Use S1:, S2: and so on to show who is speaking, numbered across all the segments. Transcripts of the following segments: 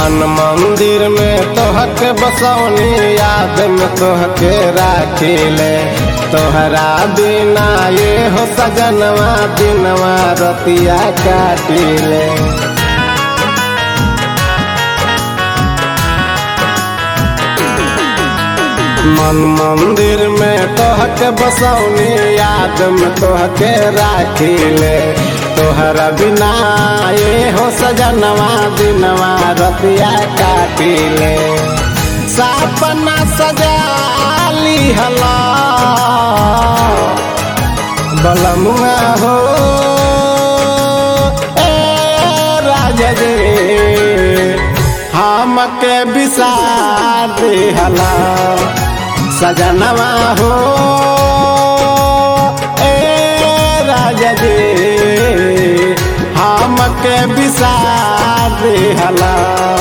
S1: मन मंदिर में तोहके बसौनी याद में तोहके राखिले तोहरा बिना ये हो सजनवा दिनवा रतिया काटिले मन मंदिर में तोहके बसौनी याद में तोहके राखिले तोहरा बिना ये हो सजनवा दिनवा रतिया काटिले सपना सजाली हला बलमुआ हो ए राजा जे हमके बिसार हला सजनवा हो ए राजा जे हमके बिसार हला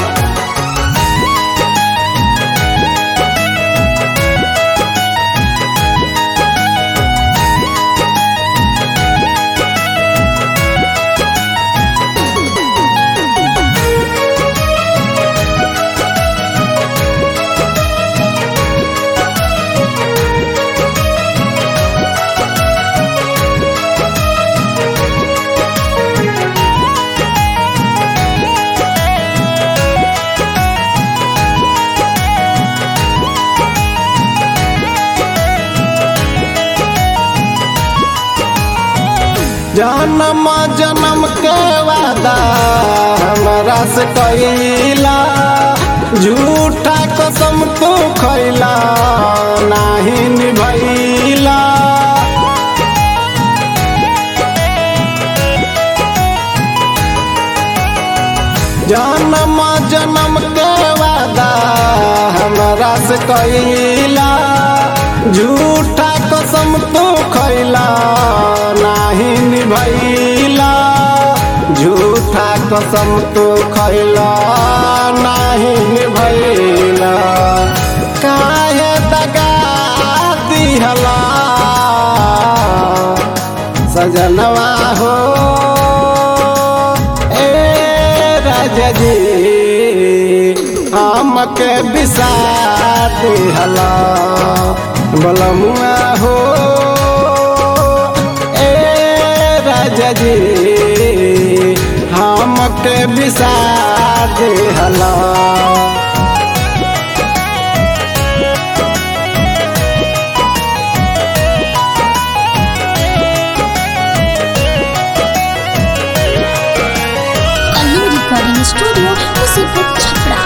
S1: जन्म जन्म के वादा हमरा से कैला झूठा कसम तू खैला नाही निभैला जन्म जन्म के वादा हमरा से कैला झूठा कसम तू खैला नाही निभैला झूठा कसम तू खैला नाही निभैला काहे दगा दिहला सजनवा हो ए राजा जी हमके बिसार दिहला बलमुआ हो ए राजा जी हमके बिसार दिहला
S2: कलिंग रिकॉर्डिंग स्टूडियो मुसीबत छपरा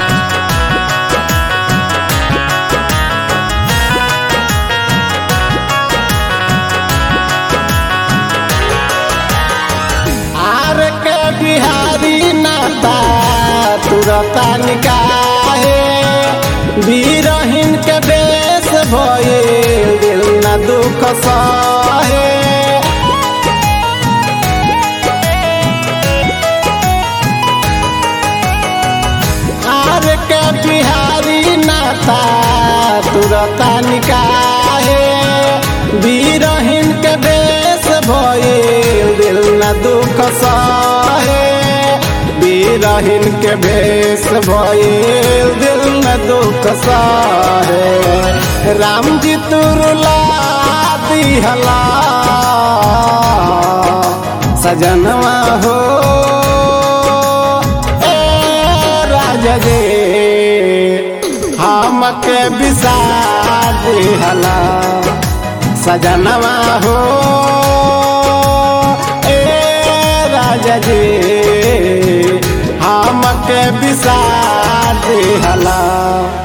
S1: आर के बिहारी नाता तुरता निकाहे बीरहीन के देश भये दिल न दुख सहे आर के बिहारी नाता तुरता निकाहे बीरहीन के देश भये दिल न दुख सहे बीरहीन के भेष भये दिल न दुख सहे राम जी तुरला दिहला सजनवा हो ए राजा जे हमके बिसार दिहला सजनवा हो ए राजा जी हमके बिसार दिहला